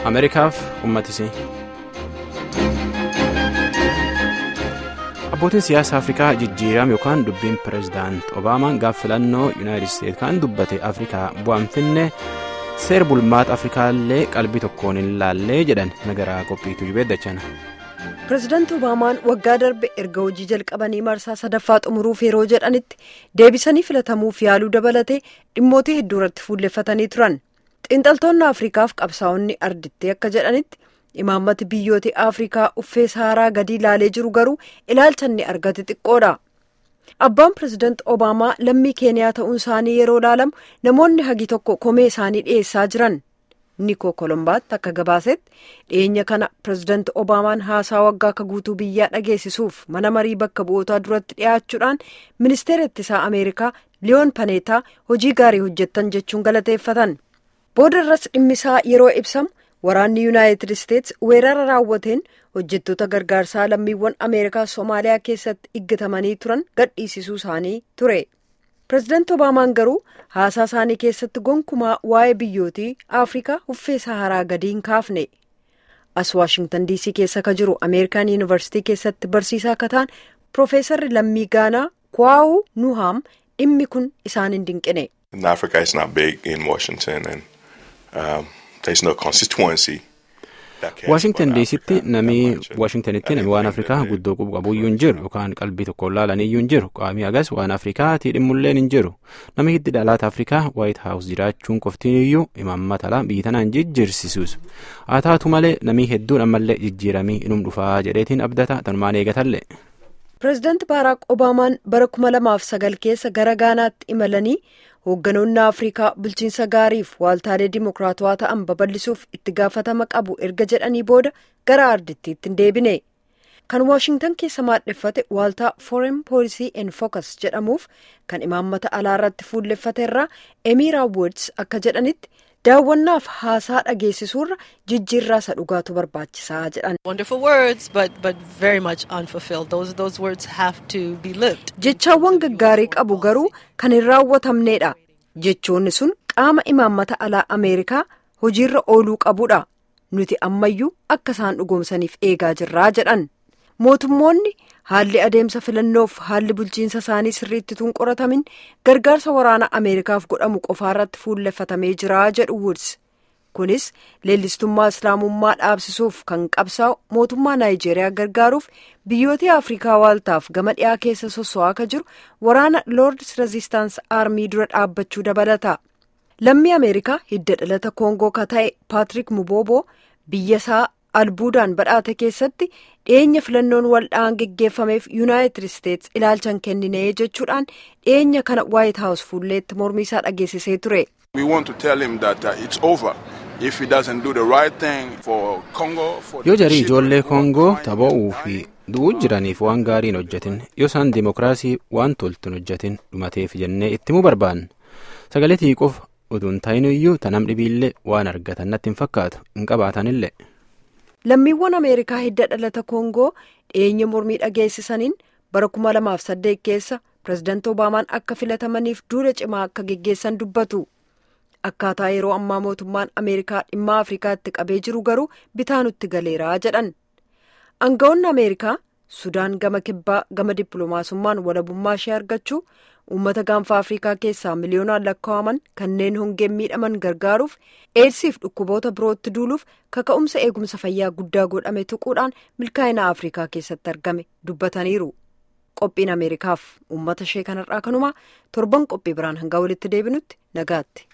ameerikaaf uummatisii. abbootiin siyaasa afrikaa jijjiiram yookaan dubbiin pireezidaant obaamaan gaaf filannoo yuunaayitid isteetsi kan dubbate afrikaa bu'aan finne seer bulmaata afrikaallee qalbii tokkoon hin laallee jedhan nagaraa qophiitu jubeeddachana. pireezidaanti obaamaan waggaa darbe erga hojii jalqabanii marsaa sadaffaa xumuruuf yeroo jedhanitti deebisanii filatamuuf yaaluu dabalatee dhimmootii hedduu irratti fuulleffatanii turan xiinxaltoonni afrikaaf qabsaa'onni ardittee akka jedhanitti imaammati biyyoota afrikaa uffee saaraa gadi ilaalee jiru garuu ilaalcha inni argate xiqqoodha abbaan pireezidaanti obaamaa lammii keeniyaa ta'uun isaanii yeroo ilaalamu namoonni hagi tokko komee isaanii dhiyeessaa jiran. nikoo kolombaatti akka gabaasetti dhiyeenya kana pireezidaanti obaamaan haasaa waggaa akka guutuu biyyaa dhageessisuuf mana marii bakka bu'ootaa duratti dhiyaachuudhaan ministeera ittisaa ameerikaa liyoon paneetaa hojii gaarii hojjettan jechuun galateeffatan booda irras dhimmisaa yeroo ibsamu waraanni yuunaayitid isteetsi weerara raawwateen hojjettoota gargaarsaa lammiiwwan ameerikaa soomaaliyaa keessatti iggatamanii turan gadhiisisuu isaanii ture. pireezidaanti obaamaan garuu haasaa isaanii keessatti gonkumaa waa'ee biyyootii afrikaa uffee saharaa gadi hin kaafne as waashingtan diisii keessa ka jiru ameerikaan yuunivarsiitii keessatti barsiisaa akka ta'an piroofeesarri lammii gaanaa kwaa'uu nuhaam dhimmi kun isaan hin dinqine. Africa is not big in Washington and um, there is no constituency. waashingtan diisitti namni waashingtanitti namni waan afrikaa guddoo qubu qabuyyuu hin jiru yookaan qalbii tokkoon laalaniyyuu hin jiru qaamii agas waan afrikaatii dhimmulleen hin jiru namni hiddi dhalaata afrikaa waayit haawus jiraachuun qoftiiniyyuu imaammata biyya tanaan jijjiirsisus haa taatu malee namni hedduun ammallee jijjiiramii inum dhufaa jedheetiin abdata tanumaan eegatallee. pireezidaanti baaraak obaamaan bara kuma lamaaf sagal keessa gara gaanaatti imalanii. hoogganoonni afrikaa bulchiinsa gaariif waaltaalee dimokiraatawaa ta'an babal'isuuf itti gaafatama qabu erga jedhanii booda gara ardittiitti hin deebine kan waashingtan keessa maadheffate waaltaa foreign policy and focus jedhamuuf kan imaammata alaa irratti fuulleffate irraa emiraa woods akka jedhanitti daawwannaaf haasaa dhageessisuurra jijjiirraa isa dhugaatu barbaachisaa jedhan. jechaawwan gaggaarii qabu garuu kan hin raawwatamneedha jechoonni sun qaama imaammata alaa ameerikaa hojiirra ooluu qabudha nuti ammayyuu akka isaan dhugoomsaniif eegaa jirraa jedhan mootummoonni haalli adeemsa filannoof haalli bulchiinsa isaanii sirriitti tun qoratamin gargaarsa waraana ameerikaaf godhamu qofaarratti fuulleffatamee jira jedhu woods kunis leellistummaa islaamummaa dhaabsisuuf kan qabsaa'u mootummaa naayijeeriyaa gargaaruuf biyyoota afrikaa waaltaaf gama dhiyaa keessa sosso'aa akka jiru waraana loords rezistaans aarmii dura dhaabbachuu dabalata lammii ameerikaa hidda dhalata koongoo ka ta'e paatrik mubooboo biyya isaa albuudaan badhaate keessatti dhiyeenya filannoon waldhaan geggeeffameef yuunaayitid isteetsi ilaalchan kenninee jechuudhaan dhiyeenya kana waayit haawus fuulleetti mormii isaa dhageessisee ture. yoo jarii ijoollee koongoo tapha'uu fi du'uu jiraniif waan gaarii hin hojjetin yoo isaan dimokiraasii waan toltu hin hojjetin dhumateef jennee ittimuu barbaanna sagalee tiiquuf utuu hin ta'inuyyuu tanam dhibiillee waan argatan natti hin fakkaatu hin qabaatanillee. lammiiwwan ameerikaa hidda dhalata koongoo dhiyeenya mormii dhageessisaniin bara 2008 keessa pireezidaanti obaamaan akka filatamaniif duula cimaa akka geggeessan dubbatu akkaataa yeroo ammaa mootummaan ameerikaa dhimma afrikaatti qabee jiru garuu bitaa nutti galeeraa jedhan aangawoonni ameerikaa sudaan gama kibbaa gama dippiloomaasummaan walabummaa ishee argachuu uummata gaanfa afrikaa keessaa miliyoonaan lakkaa'aman kanneen hongeen miidhaman gargaaruuf eedsiif dhukkuboota birootti duuluuf kaka'umsa eegumsa fayyaa guddaa godhame tuquudhaan milkaa'ina afrikaa keessatti argame dubbataniiru qophiin ameerikaaf uummata ishee kanarraa kanumaa torban qophii biraan hanga walitti deebinutti nagaatti.